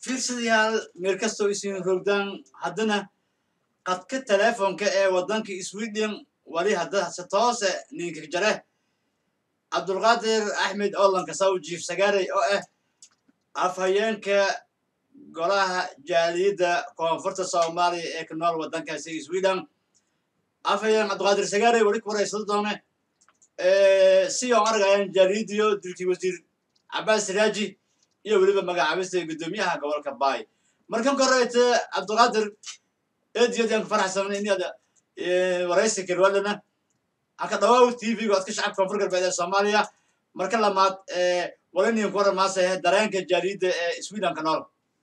fiirsadayaal meel kastoo isin rogdaan haddana qadka teleefonka ee waddanka sweden wali hadda se toose ninka jare cabdulqaadir axmed olanka sawjiif sagaarey oo ah afhayeenka golaha jaaliyadda koonfurta soomaaliya ee ka nool waddankaasi sweden afhayeen cabdulqaadir sagaarey wali ku waraysada doone si oo argayaan jaaliyaddiyo dilkii wasiir cabaas raaji iyo weliba magacaabista guddoomiyaha gobolka baay markan koreyte cabdulqaadir eediyadaan ku faraxsan inaad waraysi kirwadana haka dhawaaw tvga odka shacabka koonfur galbeed ee soomaaliya marka lamaad walinin ku waramaasaya dareenka jaaliyadda ee sweden ka nool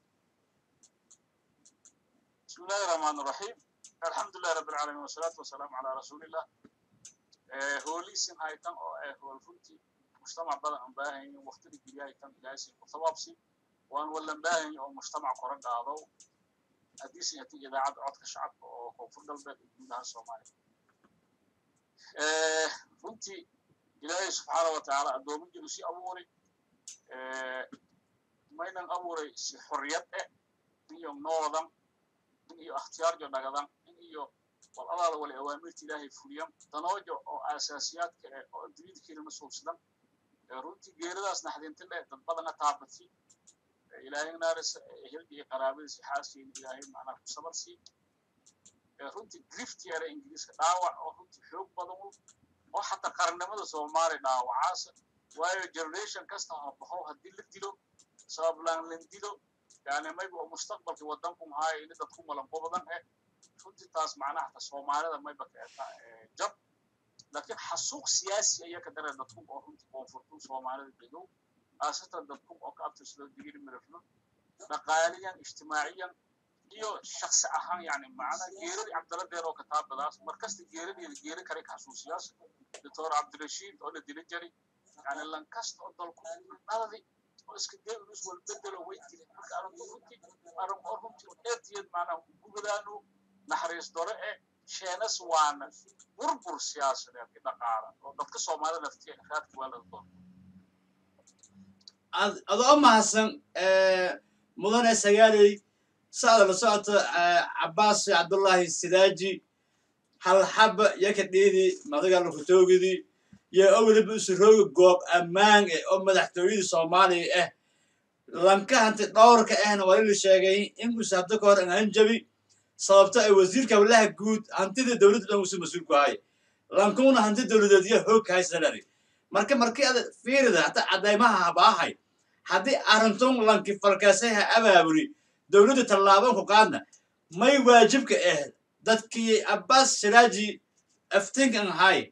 بسم الله الرحمن الرحيم الحمد لله رب العالمين والصلاة والسلام على رسول الله هوليسن هايتان او هول فنتي مجتمع بدن ان باهين وقت الجري هايتان جايسين وثوابسي وان ولا باهين او مجتمع قرن قادو حديث يتي اذاعه عدك الشعب او كونفور قلبك gudaha Soomaaliya ee runtii ilaahay subxaanahu wa tacaala addoominkiisu si abuuray maynan abuuray si xorriyad eh iyo noodan in iyo ikhtiyaarjo dhagadan in iyo wal alaada wala awaamirta ilaahay fuliyan danoojo oo aasaasiyaadka eh oo adduunyada kelima suubsadan runtii geeridaas naxdinta leh dad badana taabati ilaahay naarisa ehelka iyo qaraabadiisa xaaskeena ilaahay macnaa ku sabar sii runtii grift yare ingiriiska dhaawac oo runtii xoog badan oo xataa qarannimada soomaaliya dhaawacaasa waayo generation kasta ha baxo haddii la dilo sabablaan lan dilo yani mayba oo mustaqbalkii waddanku mahaayo ini dadku malanqo badan eh runtii taas macnaha hata soomaalida mayba keeta jab laakiin xasuuq siyaasi ayaa ka dara dadku oo runtii koonfurtu soomaalida degow khaasatan dadku oo ka abtirsado digiri mirafno dhaqaaliyan ijtimaaciyan iyo shaksi ahaan yani macna geeradii cabdaladeer oo kitaabadaas markasta geeradeeda geera kale ka xasuusiyaas doctor cabdirashiid oo la dila jari yani lankasta oo dalku dhaladi oo iska dee ulus walbedelo way dile marka arrintu runtii arrin oo runtii eediyad macnaha gubadaanu naxariis dore e sheenas waana burbur siyaasadeed iyo dhaqaala oo dadka soomaalida laftiya raadka waa laga doon adoo mahadsan mudane sagaaley sa'ada la socota cabaas cabdullaahi sidaaji halxaba yaka dhiidi madaga lukatoogidii iyo oo weliba usurooga goob ammaan eh oo madaxtooyadii soomaaliya ah lanka hanti dhowrka ahna waa la sheegay in uu sabto ka hor an hanjabi sababto ay wasiirka hawlaha guud hantida dowladda dhan usu mas-uul ku haya lankuna hanti dowladeed iyo hoog ka haysanari marka markii ada fiirida hata caddaymaha habaahay haddii arintun lanki falkaasay ha abaaburi dowladda tallaaban ku qaadna may waajibka ah dadkii abbas siraaji aftinkan ahay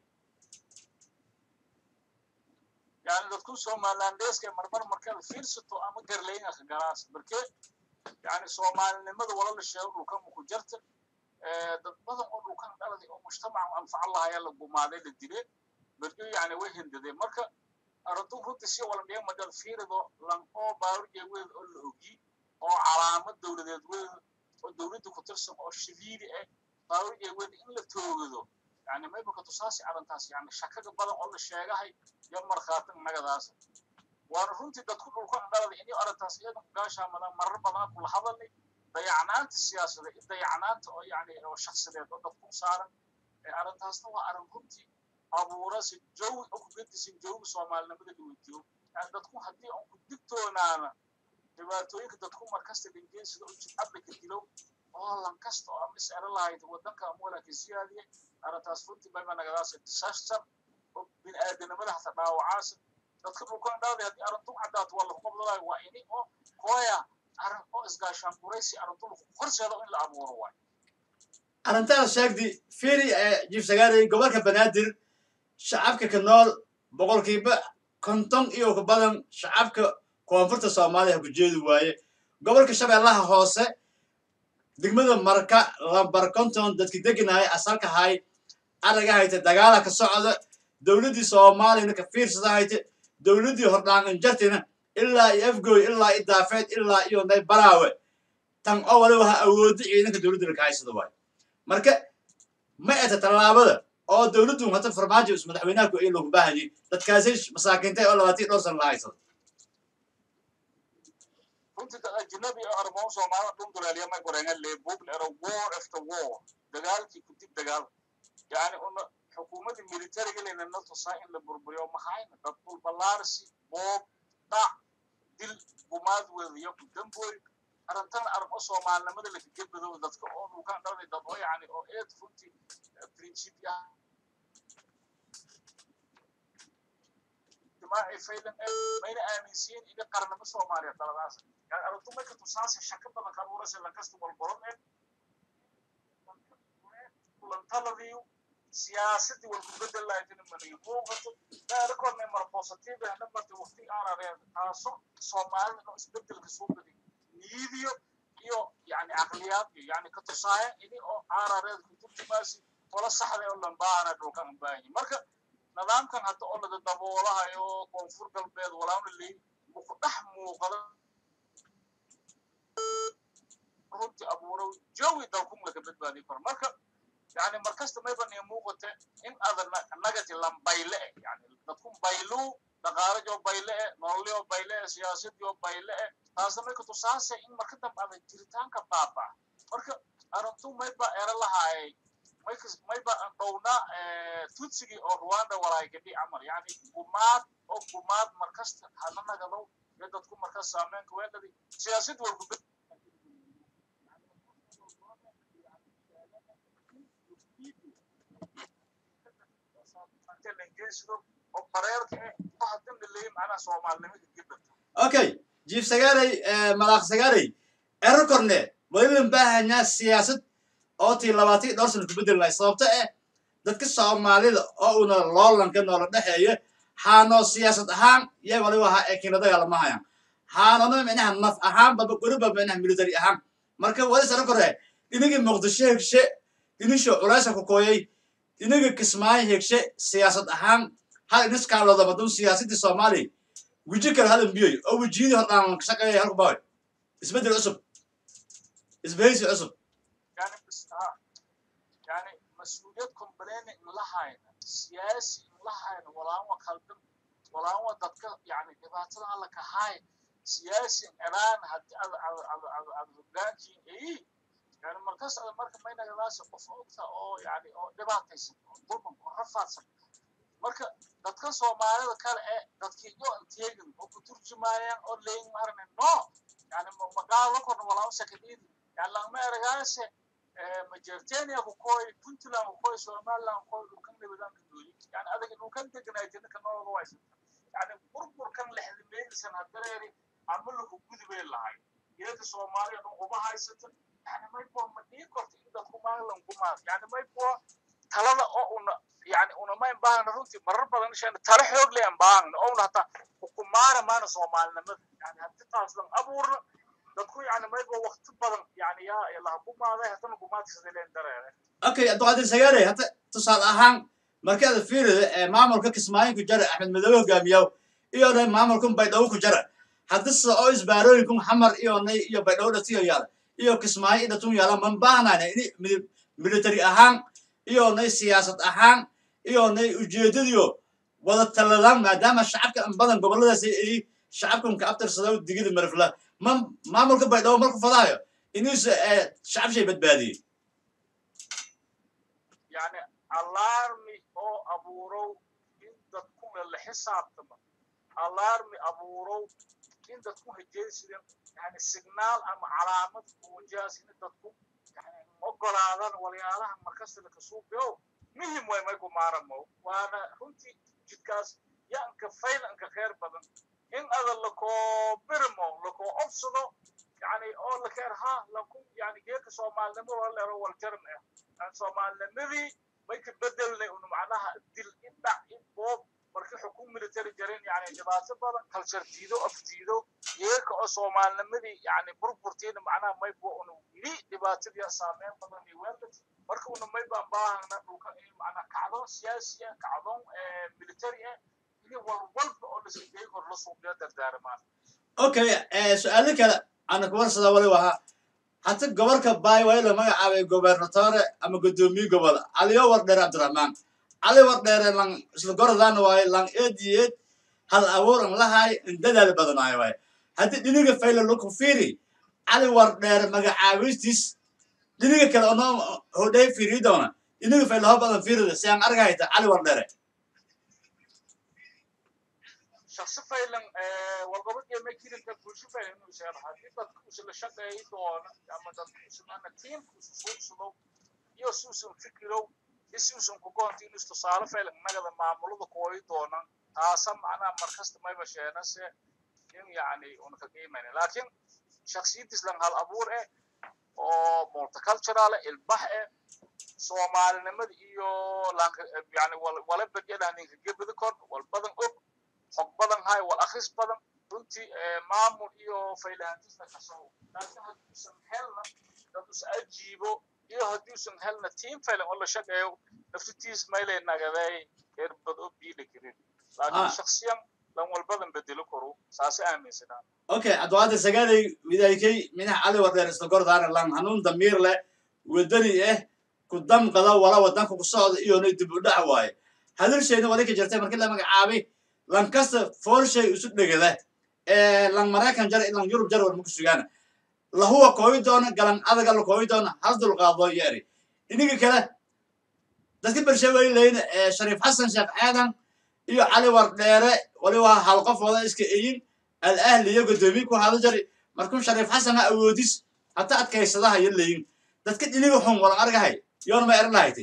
yani dadku somalilandeska marmar markaad fiirsato ama garlayinka garaas marke yani soomaalinimada wala la sheego dhulkan ku jarta dad badan oo dhulkan dhaladay oo mujtamaca anfaca lahayaa la gumaaday la dile marka yani way hindadeen marka arrintu runtii si wala dhigan madad fiirido lan oo baaruje weed oo la ogi oo calaamad dowladeed weyn oo dowladda ku tirsan oo shadiidi ah baaruje weyn in la toogado yani mayba ka tusaasi arrintaas yani shakaga badan oo la sheegahay iyo markhaati nagadaas waana runtii dadku dhulka dhalada inay arrintaas iyadan gaashaamadan marar badan kula hadalnay dayacnaanta siyaasada iyo dayacnaanta oo yani oo shaksideed oo dadku saaran arrintaasna waa arrin runtii abuura si jawi oo ku gedisan jawiga soomaalinimada la weydiyo yani dadku haddii aan ku digtoonaana dhibaatooyinka dadku markasta dhingeensida u jidcadda ka dilo oo lan kasta oo ama is-ero lahayd waddanka ama walaalka siyaadiye arrintaas runtii mayba nagadaas disaster oo bini'aadanimada hata dhaawacaasa dadka dhulkan dhaaday haddii arrintu caddaato waa lagu qabdalayo waa ini oo kooya arrin oo isgaashaan buraysi arrintu horseeda in la abuuro waay arrintaas sheegdi fiiri jiif sagaarey gobolka banaadir shacabka ka nool boqolkiiba konton iyo ka badan shacabka koonfurta soomaaliya ku jeedi waaye gobolka shabeellaha hoose degmada marka lambar konton dadki deganaya asalka hay araga hayta dagaala ka socda dowladdii soomaaliyana ka fiirsada hayta dowladdii hordhaangan jartina ilaa iyo afgoy ilaa iyo daafeed ilaa iyo nay baraawe tan oo waliba ha awoodda ciidanka dowladda laka haysada waayo marka ma eta tallaabada oo dowladdu hata farmaajo is madaxweynaha ku ay loogu baahayay dadkaasi masaakiintay oo labaatan iyo dhowr sana la haysada runtii dad ajnabi oo armoon soomaalida dhun duleelya may gorenga leebug lero war after war dagaalkii kudib dagaal yani una xukuumadda militariga leynana tusaa in la burburiyo maxayna dad dhul ballaarsi boob dhac dil gumaad weediyo damboy arrintan arrin oo soomaalinimada lakagebado dadka oo dhulkan dhalday dad oo yani oo eed runtii principi ah ijtimaaci faylan mayna aaminsiin ina qarnimo soomaaliya daladaas yani arrintu marka tusaase shaka badan ka abuuraysa lankasta walbolon ee kulantaladiiyo siyaasadii walku bedel lahaydina manay muuqato daarikoodna mar positive ahna marta waqti aanareen taaso soomaalida inuu isbedelka soo badi niidiyo iyo yani caqliyaad iyo yani ka tusaaya ini oo aarareed kutubtimaasi wala saxda oo lambaana dhulkan baahanyi marka nidaamkan hadda oo laga daboolahayo koonfur galbeed walaana leey muku dhex muuqada runtii abuurow jawi dalkun laga badbaadi karo marka yani markasta mayban iyo muuqata in adan nagati lambayle eh yani dadkun baylu dhaqaalajoo bayle eh nololyoo bayle eh siyaasadiyoo bayle eh taasna mayka tusaase in marka dambe adan jiritaanka baaba marka arrintu mayba ero lahaayay mayba dhowna tutsigii oo rwanda walaaygadhi camal yani gumaad oo gumaad markasta hana nagadow iyo dadku markas saameynka weeladi siyaasad walku okay jiif sagaaray malaaq sagaaray ero korne waliban baahanyaa siyaasad oo tii labaatii dhowr sana kubedel lahay sababto eh dadka soomaalida oo una loolanka noola dhexeeya haanoo siyaasad ahaan yay waliba ahaa ee kiina dagaalamahayan haanona micnaha naf ahaan baba goriba micnaha military ahaan marka wali saro kore inagii muqdisho hegshe inisho culaysa ku kooyay inaga kismaayo hegshe siyaasad ahaan hal iniskaalooda madun siyaasadii soomaaliya weji kale hadan biyoy oo wejiyadii hordhaan ka shaqeeya halku baway isbeddel cusub isbahaysi cusub yani mas-uuliyad complaini in la hayna siyaasi in la hayna walaanwa khaldan walaanwa dadka yani dhibaatada alla ka hay siyaasi eraan hadii ad ad hoggaankiin eyi yani markas ada marka maynagadaasi qof ogta oo yani oo dhibaataysan oo dulman oo rafaadsan marka dadka soomaalida kale ee dadkii yo inteegin oo ku turjumaayaan oo leeyin marne no yani magaalo korna walaawo sakadidi yani lagma eragaase majertenia ku koy puntland ku koy somaliland ku koy dhulkan nabadanka dooyi yani adaga dhulkan deganaatina ka nooga waysanta yani burburkan lexdimeedisan hadareeri ama laku gudubay lahay iyada soomaaliya dhan uba haysata yani maybo ma dhii korta in dadku maaglan kumaad yani maybo talada oo una yani unama imbaahna runtii marar badan shan tala xoog le imbaahna ouna hataa hukumaana maana soomaalinimada yani hadii taas lan abuurna dadku yani maybo wakti badan yani yaa laha kumaaday haddana kumaadkisadelen dareere okay abduqaadir sagaare hata tusaale ahaan markaada fiirida ee maamulka kismaayinku jara axmed madoobe hogaamiyaw iyona maamulkun baydhabo ku jara haddise oo isbaarooyinkun xamar iyonay iyo baydhabo dhatiyo yaala iyo kismaayo idhatun yaala man baahnayna ini military ahaan iyonay siyaasad ahaan iyonay ujeedadiyo wada taladaan maadaama shacabka an badan goboladaas ay shacabkan ka abtirsada digida marifla man maamulka baydhabo marku fadaayo inuuse shacab shay badbaadiyey yani alarmi oo abuurow in dadkuna la xisaabtama alarmi abuurow in dadku hajeysidan yani signaal ama calaamad muujaas in dadku yani ogolaadan walyaalaha markasta lakasuubiyo muhim way mayku maaramo waana runtii jidkaas yanka faylanka khayr badan in ada lakoo birmo lakoo obsado yani oo lakeer ha laku yani geeka soomaalinimo wala leero waljaran ah yani soomaalinimadii may ka bedelnay un macnaha dil in dhac in boob marka xukun military jarin yani dhibaato badan kalsar diido af diido geeka oo soomaalinimadii yani burburtiina macnaha may bo un wili dhibaatadii saameyn badan iyo weelati marka una may baan baahana dhulka in macnaha kacdoon siyaasi ah kacdoon military ah iyo walwalba oo lasigey kor la suuqiyo dardaarmaan okay su-aalo kale ana kuwarsada wali wahaa hata gobolka baay waa la magacaabay gobernatore ama guddoomiye gobol caliyo wardheere cabdiraxmaan cali wardheere lang isla gorodaan waaye lang eed iyo eed hal abuur an lahaay in dadaal badanaayo waaye haddii dhiniga fayla laku fiiri cali wardheere magacaabistiis dhiniga kale onoo hodhay fiiriyi doona dhiniga fayla ho badan fiirida si aan arga hayta cali wardheere shaksi faylan walgobadii ma jirinta bulsho faylan inuu sheego haddii dadka usla shaqeeyi doono ama dadka usmana tiimka usu suubsado iyo si usan fikirow iyo si usan kugoonta inuu tusaale faylan nagada maamulada kooyi doonan taasa macnaha markasta mayba sheenase in yani una ka qiimayna laakiin shaksiyadiis lan hal abuur eh oo multicultural eh ilbax eh soomaalinimada iyo yani wala bedyadaa ninka gebada kor wal badan og xog badan hay wal akhris badan runtii maamul iyo faylahantiisna kasoo laakiin hadduusan helna daduus ajiibo iyo hadduusan helna tiim faylan oo la shaqeeyo naftitiis maylay nagaday erbad oo biila karin laakiin shaksiyan lan walbadan bedelo koro saase aaminsanaa okay adwaada sagaalay widaykay minax cali wardeer isla gordaana lan hanuun damiir leh wadani eh ku damqada wala wadanka ku socda iyona dib u dhac waaye hadalshayna wali ka jirtay markii la magacaabay lan kasta foolshay isu dhegada lan maraykan jar lan yurub jar war maku sugaana lahuwa kooyi doona galan adaga la kooyi doona hal dulqaado yeeri iniga kale dadka bershaweyleyna shariif xasan sheekh aadan iyo cali wardheere waliba hal qofooda iska eyin alahli iyo godoomiye ku hada jari markuu shariif xasan ha awoodis hata adkaysadaha yo leyin dadka dhiniga xun wala argahay yoona ma eran lahaytay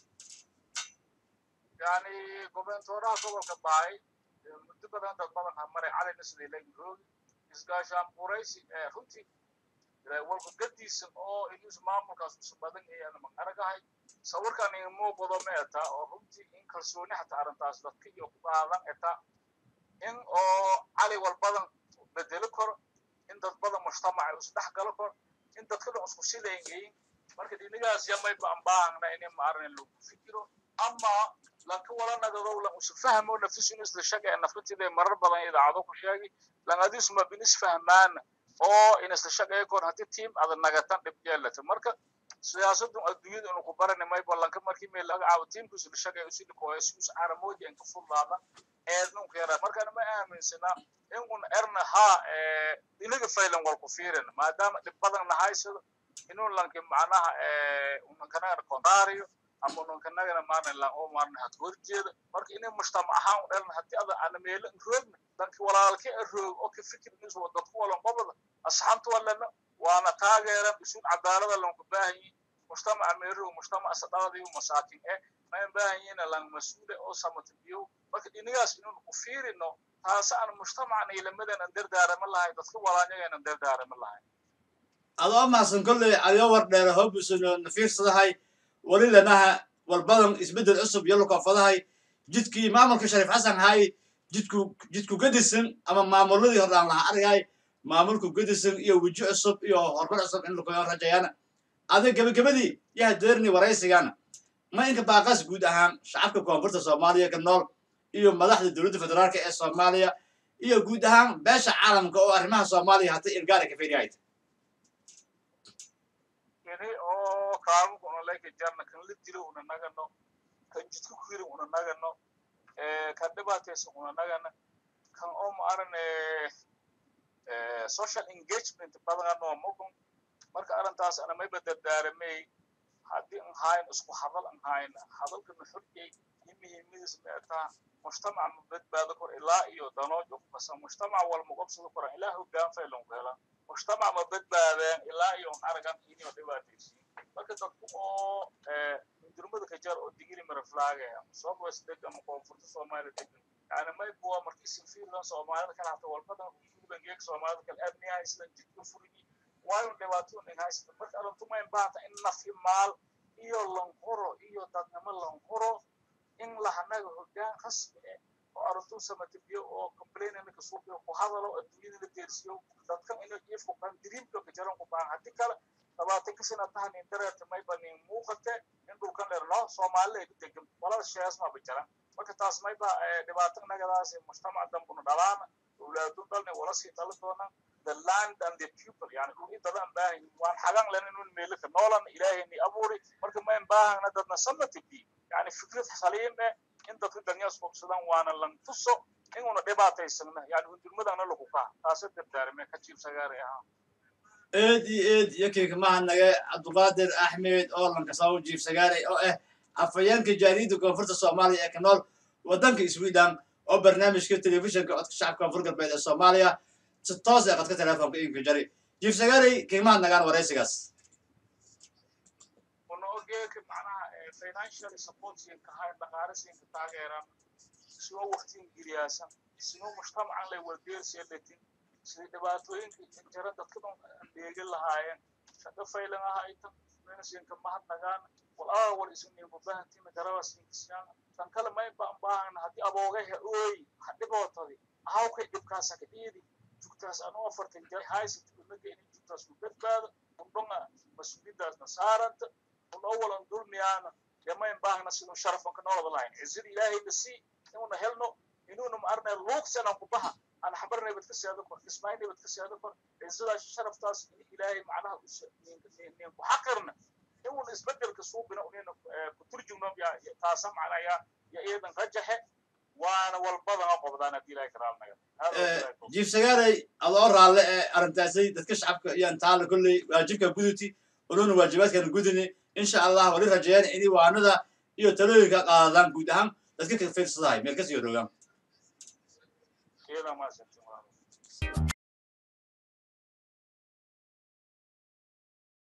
yani gobernatoraha gobolka baay muddo badan dad badan ha maray calina siday leeyihin roogi isgaashaan buraysi runtii walba gadiisan oo inuus maamulkaas usu badan ayaan mag aragahay sawirkan in muuqdo ma eta oo runtii in kalsooni xataa arrintaas dadka iyo ku qaadan eta in oo cali wal badan bedelo karo in dad badan mujtamaca isdhex galo karo in dadka dhan isku sidayngayin marka dhinigaas yamay baan baahna inay maarin lagu fikiro ama lanka wala nagadow lan usu fahmo naftisu in isla shaqeeya naftatida marar badan idaacado ku sheegay lan adisma bin isfahmaana oo in isla shaqeeya koon haddii tiim ada nagatan dhib yeelata marka siyaasadun adduunyada inu ku barani may ballanka markii meel laga caabo tiimku isla shaqeeya usi dhikooya si us caramoodi inka fullaada eednun ka yaraa markaan ma aaminsana in un erna ha inaga faylan wal ku fiirin maadaama dhib badan nahaysado inuu lanki macnaha unankanagana kondaariyo ama unankanagana maarin lan oo maarin had horjeeda marka inay mujtamac ahaan u dhalna haddii ada ana meelo roogna danki walaalka roog oo ka fikir nis dadku walan qobada asxaabta walana waana taageeran isuun cadaalada lanku baahanyi mujtamaca meeroog mujtamaca sadaqadiyo masaakin eh mayn baahanyiina lan mas-uule oo samatabiyo marka dhinigaas inuun ku fiirino taase aan mujtamacna ilamadan aan dardaarama lahay dadka walaanyagaynan dardaarama lahay adoo maasan kolley caliyo wardheere hoobusuno nafiirsadahay wali lanaha walbadan isbeddel cusub iyo lukoofadahay jidkii maamulka shariif xasan hay jidku jidku gedisan ama maamuladii hordhaan laha argay maamulku gedisan iyo weji cusub iyo horumar cusub in lakoyo rajayaana adig gebagabadii yaha deerni waraysigana ma inka baaqas guud ahaan shacabka koonfurta soomaaliya ka nool iyo madaxda dowladda federaalka ee soomaaliya iyo guud ahaan beesha caalamka oo arrimaha soomaaliya hata irgaara ka feriyahayd ini oo kaamuka una leka jarna kan la dilo una nagano kan jidka kuyiri una nagano kan dhibaataysa una nagana kan oo ma arane social engagement badanganoo mugun marka arrintaas ana mayba dardaaramay haddii an hayn isku hadal an hayn hadalkana xorjay iyo muhiimadiis meetaa mujtamac ma badbaado kor ilaa iyo danooj ukasa mujtamac wal muqabsado koran ilaa hoggaan faylan ku helaan mujtamac ma badbaadeen ilaa iyo an aragan inio dhibaataysiin marka dadku oo durmada ka jar oo digiri maraflaage soobas degan koonfurta soomaaliya degan yani may buwa markii sinfiirdan soomaalida kale hata walbadan ubangeeg soomaalida kale aadni haystan jidka furigi waayo dhibaato nin haysta marka arintuma in baahanta in nafi maal iyo lanquro iyo dadnimo lanquro in lahanaga hoggaan rasmi eh oo arrintuu samatabiyo oo complainana kasuubiyo ku hadalo adduunyada la deersiyo dadkan inay jiifku kan diriimka ka jaran ku baahan haddii kale labaatan ka sana tahan in dareerta mayba nin muuqate in dhulkan dherno soomaalida ay ku degan walada shees maba jaran marka taas mayba dhibaato nagadaas mujtamac dambuna dhalaana awlaadun dhalna wala sii dhali doonaan the land and the people yani dhulin dadan baahan waan xagan len inun meelo ka noolan ilaahayni abuuri marka mayn baahana dadna samatabi yani fikrad saliim eh in dadka danyaas bogsadaan waana lan tuso inuna dhibaataysana yani hundurmadana lagu kaa taasa dardaarame ka jiib sagaari ahaa eed iyo eed iyo kiikmahanaga cabduqaadir axmed oo lankasaw jiif sagaare oo ah afhayeenka jaariyadda koonfurta soomaaliya ee ka nool waddanka sweden oo barnaamijka telefishinka codka shacabka koonfur galbeed ee soomaaliya si toos ee qadka telefoonka iinka jari jiif sagaarey kiimahanagaan waraysigaas una ogeeka macnaha financial supportsinka hay dhaqaalisiinka taageeran isoo waktiin giriyaasan isnoo mujtamacan lay wardeerseelatin sidii dhibaatooyinka jira dadka dheegin lahaayeen shaqo faylan ahaytan mensinka mahadnagaan walaa war isniinba bahantina garabasiinkisiyaan tan kale may baan baahana haddii aboogaha ooy ha dhibootadi ahawkay dhibkaasa ka dhiidi jugtaas anuu afartan jay haysat unaga inay jugtaas ku badbaado undhonga mas-uuliyadaasna saaranta una walan dulmiyaana yamayn baahna siduu sharafanka noolada lahayn cizida ilaahay na sii inuuna helno inuuna ma arnay luugsanan ku baha aan xabarnay bad ka seedo kor ismaaynay bad ka seedo kor cizadaas sharaftaas in ilaahay macnaha nin ku xaqirna inuuna isbedelka suubina unina ku turjumno taasa macnaa yaa ya iyadan rajaxe waana walbadana qobdaan haddii ilaahay karaalnaga jiif sagaarey adoo raalle ee arrintaasay dadka shacabka iyaan taala kolley waajibka guduti ununa waajibaadkana gudini insha allah wali rajeeyaan inay waanada iyo talooyinka qaadaan guud ahaan dadka ka fiirsadahay meel kasii rogaan iyada maasantin